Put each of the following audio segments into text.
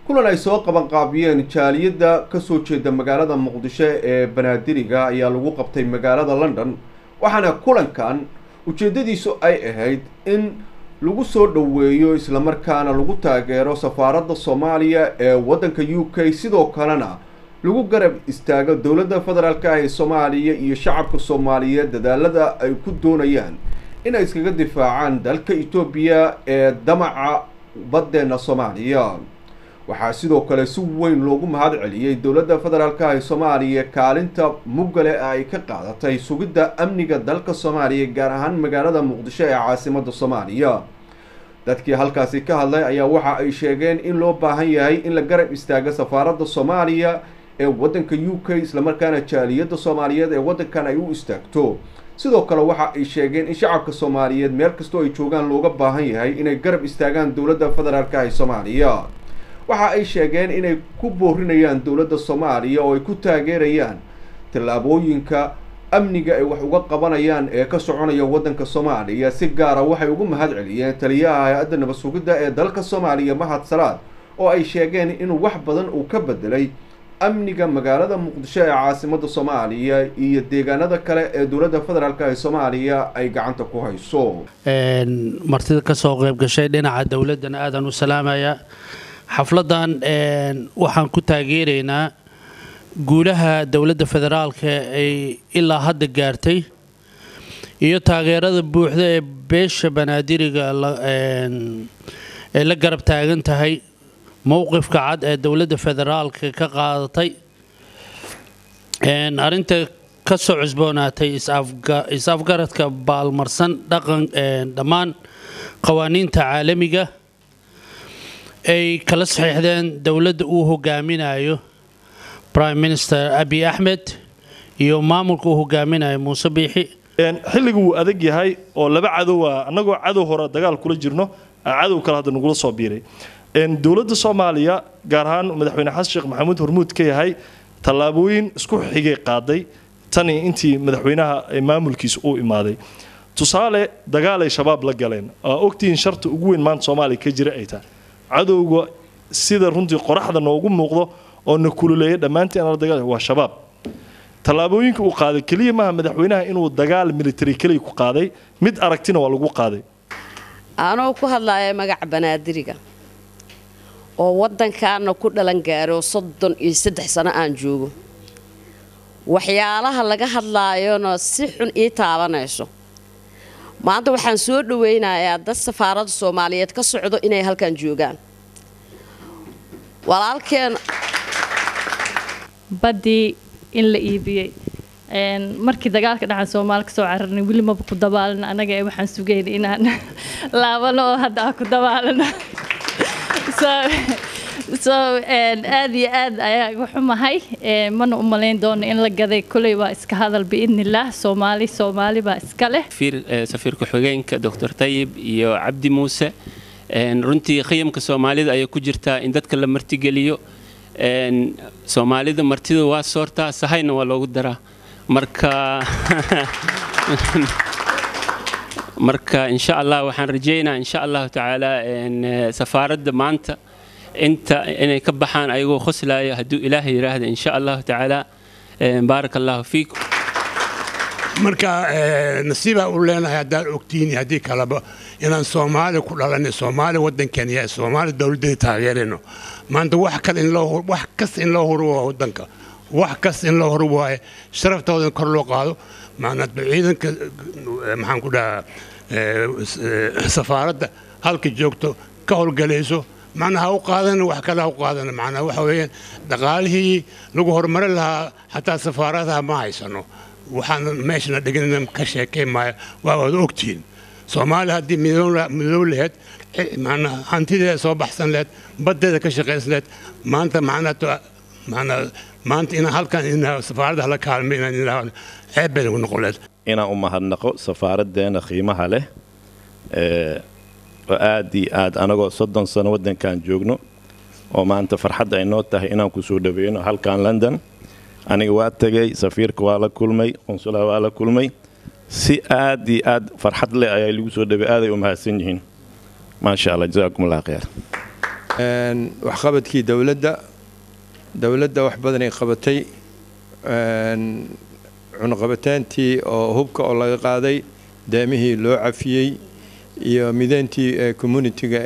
kulan ay soo qabanqaabiyeen jaaliyadda kasoo jeeda magaalada muqdisho ee banaadiriga ayaa lagu qabtay magaalada london waxaana kulankan ujeeddadiisu ay ahayd in lagu soo dhoweeyo islamarkaana lagu taageero safaaradda soomaaliya ee waddanka u k sidoo kalena lagu garab istaago dowladda federaalk ah ee soomaaliya iyo shacabka soomaaliyeed dadaalada ay ku doonayaan inay iskaga difaacaan dalka etoobiya ee damaca baddeena soomaaliya waxaa sidoo kale si weyn loogu mahad celiyey dowladda federaalk ah ee soomaaliya kaalinta muggale ay ka qaadatay sugidda amniga dalka soomaaliya gaar ahaan magaalada muqdisho ee caasimadda soomaaliya dadkii halkaasi ka hadlay ayaa waxa ay sheegeen in loo baahan yahay in la garab istaago safaaradda soomaaliya ee waddanka u k islamarkaana jaaliyadda soomaaliyeed ee waddankan ay u istaagto sidoo kale waxa ay sheegeen in shacabka soomaaliyeed meel kastoo ay joogaan looga baahan yahay inay garab istaagaan dowladda federaalk ah ee soomaaliya waxa ay sheegeen inay ku boorinayaan dowladda soomaaliya oo ay ku taageerayaan tallaabooyinka amniga ay wax uga qabanayaan ee ka soconaya waddanka soomaaliya si gaara waxay ugu mahad celiyeen taliyaha hay-adda nabad sugidda ee dalka soomaaliya mahad salaad oo ay sheegeen inuu wax badan uu ka bedelay amniga magaalada muqdisho ee caasimadda soomaaliya iyo deegaanada kale ee dowladda federaalk ee soomaaliya ay gacanta ku hayso martida ka soo qayb gashay dhinaca dowladdana aadaan u salaamayaa xafladdan waxaan ku taageeraynaa guulaha dowladda federaalka ay ilaa hadda gaartay iyo taageerada buuxda ee beesha banaadiriga ay la garab taagan tahay mowqifka cad ee dowladda federaalka ka qaadatay arrinta ka soo cusboonaatay is-afgaradka baalmarsan dhaqan dhammaan qawaaniinta caalamiga ay kala saxiixdeen dowladda uu hogaaminayo prime minister abi axmed iyo maamulka uu hogaaminayo muuse biixi xilligu wuu adag yahay oo laba cadowa annagoo cadow hore dagaal kula jirno cadow kale hadda nagula soo biiray dowladda soomaaliya gaar ahaan madaxweyne xasan sheekh maxamuud hormuud ka yahay tallaabooyin isku xigay qaaday tani intii madaxweynaha maamulkiisa uu imaaday tusaale dagaalay shabaab la galeen oo ogtihiin sharta ugu weyn maanta soomaaliya ka jira ay tahay cadowga sida runtii qoraxda noogu muuqdo oo na kululeeya dhammaantiin aan la dagaal waa shabaab tallaabooyinka uu qaaday keliya maaha madaxweynaha inuu dagaal military keliya ku qaaday mid aragtina waa lagu qaaday anoo ku hadlaaya magaca banaadiriga oo waddankaana ku dhalan gaaro soddon iyo saddex sano aan joogo waxyaalaha laga hadlaayona si xun ii taabanayso maanta waxaan soo dhawaynayaa dad safaaradda soomaaliyeed ka socdo inay halkan joogaan walaalkeen baddii in la iibiyey markii dagaalka dhacan soomaali kasoo cararnay weli maba ku dabaalana annaga ee waxaan sugayna inaan laabano oo hadda aan ku dabaalano so aad iyo aad ayaa igu xumahay mana u malayn doono in la gaday kuley waa iska hadal biidnillaah soomaali soomaali baa iska leh safiir ku-xigeenka doctor tayib iyo cabdi muuse runtii khiyamka soomaalida ayay ku jirtaa in dadka la martigeliyo soomaalida martida waa soortaa sahayna waa loogu daraa marka marka insha allah waxaan rajeynaa insha allahu tacaala safaaradda maanta inta inay ka baxaan ayagoo khoslaayo hadduu ilaahay yidhaahda insha allahu tacaala baaraka allahu fiikum marka nasiibaa u leenahay haddaan ogtiini haddii kaleba inaan soomaali ku dhalanay soomaali waddankeena yahay soomaali dowladdeeda taageerayno maanta wax kale in loo wax kasta in loo huro waa waddanka wax kasta in loo huro waaye sharaftooda kor loo qaado maanaa ciidanka maxaan ku dhahaa safaaradda halka joogto ka howlgalayso macnaa ha u qaadana wax kale ha u qaadana macnaa waxa weeyaan dhaqaalihii lagu horumarin lahaa xataa safaaradaha ma haysano waxaan meeshana dhigan ka sheekayn maayo waa wada ogtihiin soomaaliya haddii midoow laheyd macnaa hantideeda soo baxsan laheyd baddeeda ka shaqaysan laheyd maanta macnaa macnaa maanta inaan halkan inaa safaaradda hala kaalmay inaan inaa ceeb bay nagu noqon laheyd inaan u mahadnaqo safaaraddeena qiimaha leh oo aad iyo aad anagoo soddon sano waddankan joogno oo maanta farxadda ay noo tahay inaan ku soo dhaweyno halkan london aniga waa tegay safiirka waa la kulmay qonsulaha waa la kulmay si aad iyo aad farxad leh ayaa lagu soo dhawey aaday u mahadsan yihiin maasha allah jasaakum allah khayr waxqabadkii dowladda dowladda wax badanay qabatay cunaqabataantii oo hubka oo laga qaaday deemihii loo cafiyey iyo mideyntii communitiga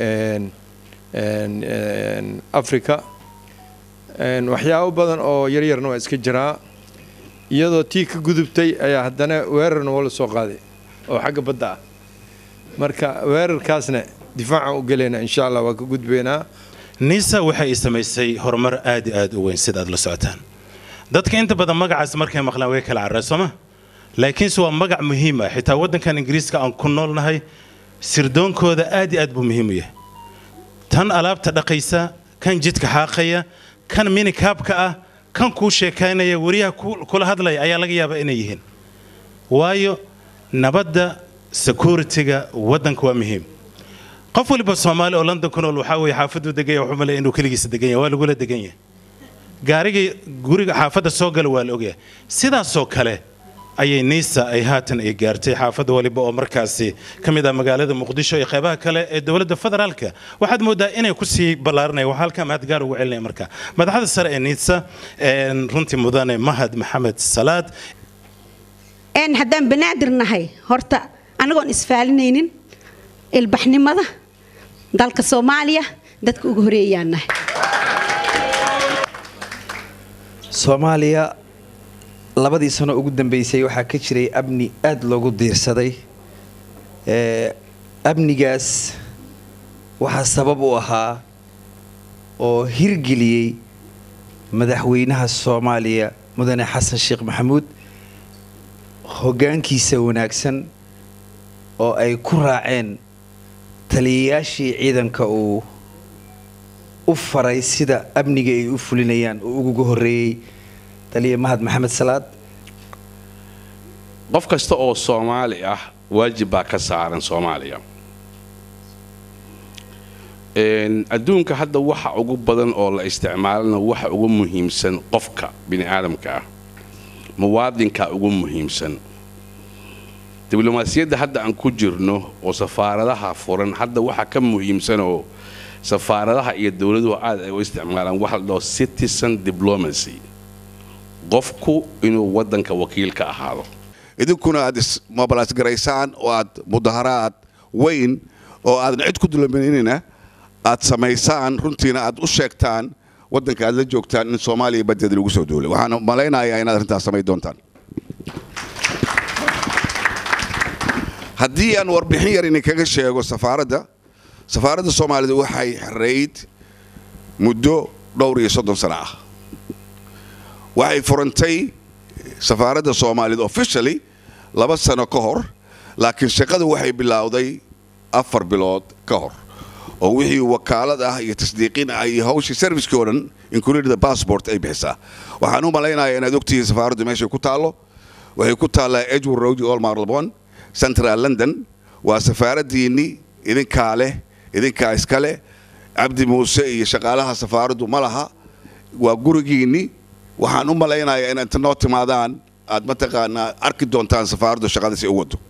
africa waxyaabo badan oo yaryarna waa iska jiraa iyadoo tii ka gudubtay ayaa haddana weerarna waa la soo qaaday oo xagga badda ah marka weerarkaasna difaacaan u gelaynaa insha allah waa ka gudbaynaa nisa waxay samaysay horumar aad i aad u weyn sida aad la socotaan dadka inta badan magacaas markay maqlaan way kala carreen sooma laakiinse waa magac muhiim ah xitaa waddankan ingiriiska aan ku noolnahay sirdoonkooda aad i aad buu muhiim u yahay tan alaabta dhaqaysa kan jidka xaaqaya kan minikaabka ah kan kuu sheekaynaya weriyaha kula hadlaya ayaa laga yaabaa inay yihiin waayo nabadda security-ga waddanka waa muhiim qof waliba soomaali oo london ku nool waxaa weeye xaafaduu degan yahay wuxuu malaya inuu keligiisa degan yahay waa lagula degan yahay gaarigii guriga xaafadda soo gala waa la ogyahay sidaasoo kale ayay niisa ay haatan ay gaartay xaafad waliba oo markaasi ka mid ah magaalada muqdisho iyo qeybaha kale ee dowladda federaalka waxaad moodaa inay kusii ballaaranaya waxaa halkaa mahad gaar ugu celinaya marka madaxda sare ee niisa runtii mudane mahad maxamed salaad haddaan banaadir nahay horta anagoon isfaalinaynin ilbaxnimada dalka soomaaliya dadka ugu horeeyaan nahay soomaaliya labadii sano ugu dambeysay waxaa ka jiray amni aada loogu diirsaday amnigaas waxaa sabab u ahaa oo hirgeliyey madaxweynaha soomaaliya mudane xasan sheekh maxamuud hoggaankiisa wanaagsan oo ay ku raaceen taliyayaashii ciidanka uu u faray sida amniga ay u fulinayaan oo uguga horreeyey taliya mahad maxamed salaad qof kasta oo soomaali ah waajib baa ka saaran soomaaliya adduunka hadda waxa ugu badan oo la isticmaalana waxa ugu muhiimsan qofka bini aadamka ah muwaadinka ugu muhiimsan diblomaasiyadda hadda aan ku jirno oo safaaradaha furan hadda waxa ka muhiimsan oo safaaradaha iyo dowladuhu aad ay u isticmaalaan waxa la dhaho citizen diplomacy qofku inuu waddanka wakiil ka ahaado idinkuna aad ismobilaas garaysaan oo aad mudaharaad weyn oo aadan cid ku dulaminina aad samaysaan runtiina aad u sheegtaan waddanka aad la joogtaan in soomaaliya badeeda lagu soo duulay waxaan malaynayaa inaad arrintaas samayn doontaan haddii aan warbixin yar idinkaga sheego safaaradda safaaradda soomaalida waxay xereyd muddo dhowr iyo soddon sano ah waxay furantay safaaradda soomaalida officially laba sano ka hor laakiin shaqada waxay bilowday afar bilood ka hor oo wixii wakaalad ah iyo tasdiiqin ah iyo hawshii servicekii oo dhan included passport ay bixisaa waxaan u malaynayaa inaad ogtihiin safaaraddu meeshay ku taallo waxay ku taallaa edward road olmar labon central london waa safaaraddiinni idinkaa leh idinkaa iska leh cabdi muuse iyo shaqaalaha safaaraddu ma laha waa gurigiinni waxaan u malaynayaa inaad inta noo timaadaan aad mataqaanaa arki doontaan safaaraddu shaqada si u wado